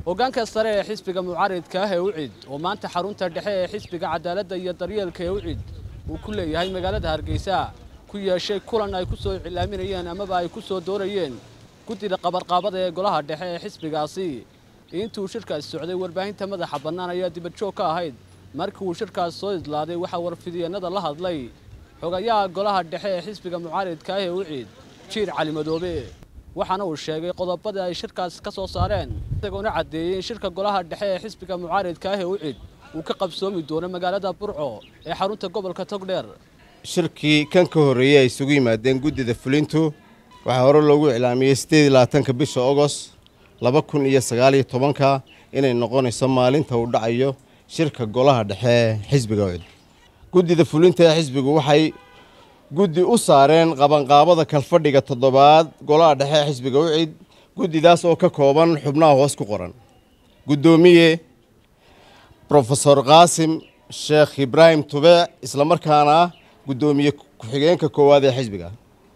hoggaanka sare ee xisbiga mucaaridka ah ee ucid oo maanta xarunta dhexe ee xisbiga cadaaladda iyo daryeelka ee ucid uu ku leeyahay magaalada hargeysa ku yeeshay kulan ay ku soo iclaaminayeen amaba ay ku soo doorayeen guddida qabarqaabada ee golaha dhexe ee xisbigaasi intuu shirkaasi socday warbaahinta madaxa bannaan ayaa dibadjoog ka ahayd markii uu shirkaas soo idlaaday waxaa warfidyeenada la hadlay xogayaha golaha dhexe ee xisbiga mucaaridka ah ee ucid jiir cali madoobe waxaana uu sheegay qodobada ay shirkaas ka soo saareen isagoona caddeeyey in shirka golaha dhexe ee xisbiga mucaaridka ah ee ucid uu ka qabsoomi doono magaalada burco ee xarunta gobolka togdheer shirkii kan ka horreeyey ay isugu yimaadeen guddida fulintu waxaa hore loogu iclaamiyey siddeed iyo labaatanka bisha ogost laba kun iyo sagaaliyo tobanka inay noqonayso maalinta uu dhacayo shirka golaha dhexe ee xisbiga ucid guddida fulinta ee xisbigu waxay guddi u saareen qabanqaabada kalfadhiga toddobaad golaha dhexe ee xisbiga ucid guddidaas oo ka kooban xubnaha hoos ku qoran guddoomiye brofesor qaasim sheekh ibraahim tubeec islamarkaana ah guddoomiye ku-xigeenka koowaad ee xisbiga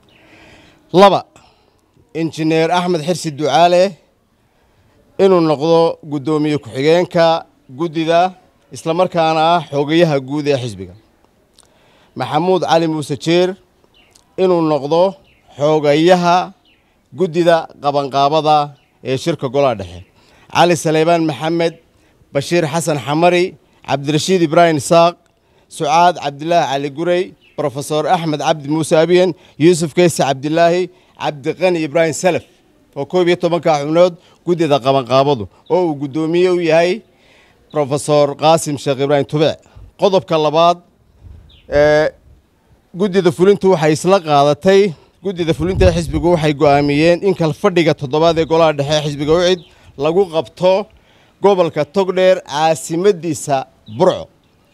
laba injineer axmed xirsi ducaale inuu noqdo guddoomiye ku-xigeenka guddida islamarkaana ah xoogayaha guud ee xisbiga maxamuud cali muuse jeer inuu noqdo xoogayaha guddida qabanqaabada ee shirka golaha dhexe cali saleybaan maxamed bashiir xasan xamari cabdirashiid ibraahim isaaq sucaad cabdilaahi cali gurey brofesor axmed cabdi muuse abiyen yuusuf keyse cabdilaahi cabdiqani ibraahim salaf oo koob iyo tobanka xubnood guddida qabanqaabadu oo uu guddoomiye u yahay brofesor qaasim sheekh ibraahim tubeec qodobka labaad ee guddida fulintu waxay isla qaadatay guddida fulinta ee xisbigu waxay go'aamiyeen in kalfadhiga toddobaad ee golaha dhexe ee xisbiga ucid lagu qabto gobolka togdheer caasimadiisa burco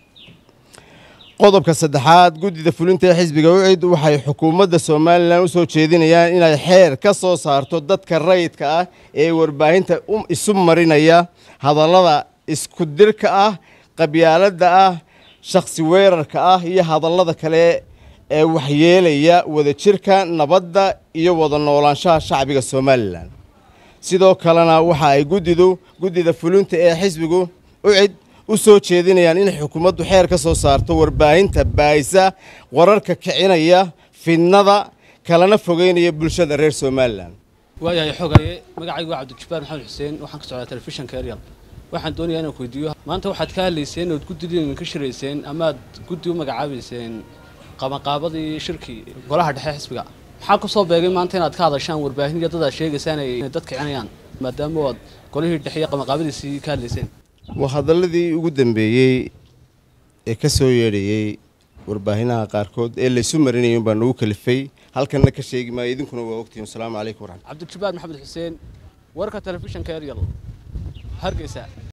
qodobka saddexaad guddida fulinta ee xisbiga ucid waxay xukuumadda somalilan u soo jeedinayaan inay xeer ka soo saarto dadka rayidka ah ee warbaahinta isu marinaya hadallada isku dirka ah qabyaaladda ah shakhsi weerarka ah iyo hadallada kale ee waxyeelaya wadajirka nabadda iyo wada noolaanshaha shacbiga somalilan sidoo kalena waxa ay guddidu guddida fulinta ee xisbigu ucid u soo jeedinayaan inay xukuumaddu xeer ka soo saarto warbaahinta baayisa wararka kicinaya fidnada kalena fogeynaya bulshada reer somalilan waayahay xogaye magacaygu waa cabdijabbaar maxamed xuseen waxaan ka socdaa telefishanka eryal waxaan doonayaa inaan ku weydiiyo maanta waxaad ka hadlayseen ood guddidin ka shirayseen amaad guddi u magacaabayseen qabanqaabadii shirkii golaha dhexe xisbiga maxaa ku soo beegay maanta inaad ka hadashaan warbaahin iyo dad aad sheegaysaan inay dad kicinayaan maadaama aad golihii dhexe iyo qabanqaabadiisii ka hadlayseen waa hadalladii ugu dambeeyey ee ka soo yeedhayey warbaahinaha qaarkood ee laysu marinayay unbaa nagu kalifay halkanna ka sheegi maayo idinkuna waa ogtihin wasalaamu calaykum waraxmat cabdijabbaar maxamed xuseen warka telefishanka eryal hargeysa